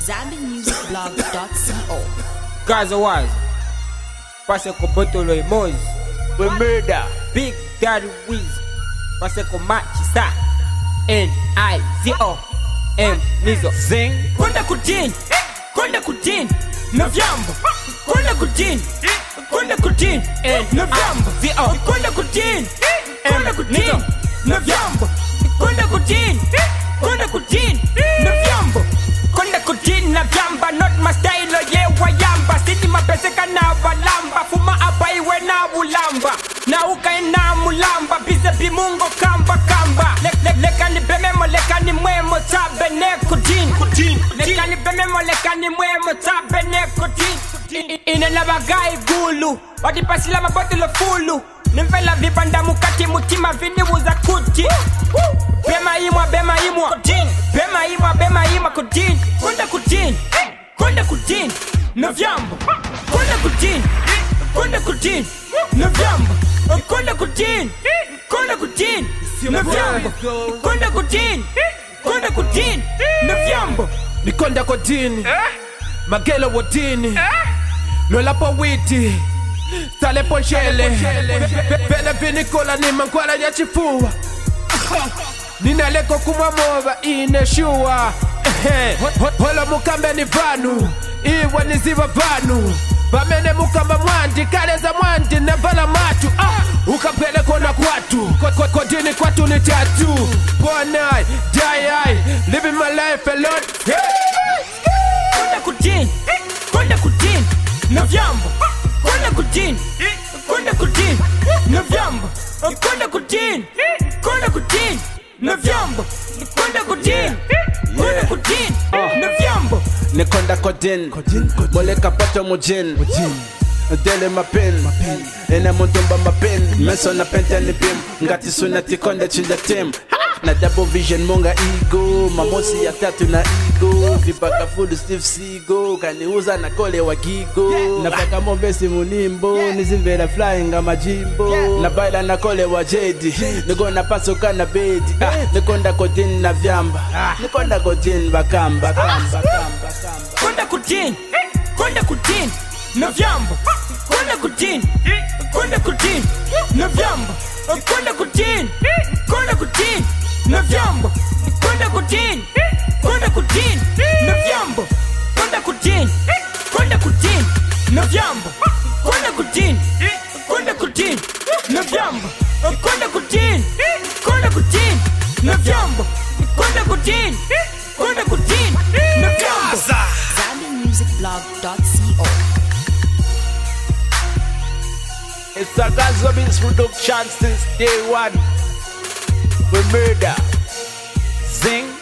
ZambianMusicBlog.co. Gaza was. Pase con Botolo y Moz. We murder. Big Daddy Wiz. Pase con Machisa. N-I-Z-O. M. Nizo. Zing. Kwenda kutini. Kwenda kutini. Na vyambo. Kwenda kutini. Kwenda kutini. Na vyambo. Z-O. Kwenda kutini. Kwenda kutini. Na vyambo. Kwenda kutini. Kwenda kutini. Na vyambo. Kwenda kutini na vyamba. Not my style. oh Yeah, wayamba. Sidi mapeseka na walamba. Fuma apa iwe na ulamba. Na ukae na mulamba. Bize bimungo kamba kamba. Le, le, leka ni bememo leka ni mwemo tabe ne kutini. Leka ni bememo leka ni mwemo tabe ne kutini. Ine na bagai gulu. Wadipasila mabotolo fulu. Nimvela vibanda mukati mutima vinibuza kuti. Bema imwa bema imwa. Bema imwa bema imwa kutini. Kwenda kutini. Kwenda kutini. Na vyambo. Kwenda kutini. Kwenda kutini. Na vyambo. Kwenda kutini. Kwenda kutini. Na vyambo. Kwenda kutini. Kwenda kutini. Na vyambo. nikonda kodini magelo wodini lolapo witi salepo nshele vele vinikola ni mankwala ya chifuwa ninaleko kumwamoba ineshuwa holo mukambe ni vanu iwe niziva vanu vamene mukamba mwandi kaleza mwandi navala matu ah, ukapelekona kwatu Ko- ko- kodini kwatu ni tatu bonai dayai living my life alone hey. kwenda kutini kwenda kutini na vyambo kwenda kutini kwenda kutini na vyambo kwenda kutini kwenda kutini na vyambo kwenda kutini kwenda kutini na vyambo nikonda kodin moleka poto mujin dele mapin ene muntumba mapin meso na pente ni pim ngati suna tikonde chinda tim na double vision monga ego mamosi ya tatu na ego vipaka full steve sigo kaniuza na kole wa gigo napaka movesi munimbo nizimvera flying amajimbo na baila na kole wa jedi nikona pasoka na bedi ah, nikonda kodin na vyamba nikonda kodin bakamba kamba kamba kamba kwenda kutini kwenda kutini na vyambo kwenda kutini kwenda kutini na vyambo kwenda kutini kwenda kutini na vyambo kwenda kutini kwenda kutini na vyambo kwenda kutini kwenda kutini na vyambo kwenda kutini kwenda kutini na vyambo kwenda kutini kwenda kutini na vyambo kwenda kutini kwenda kutini na vyambo ZambianMusicBlog.co. It's a Gazobins production since day one. We murder. Zing.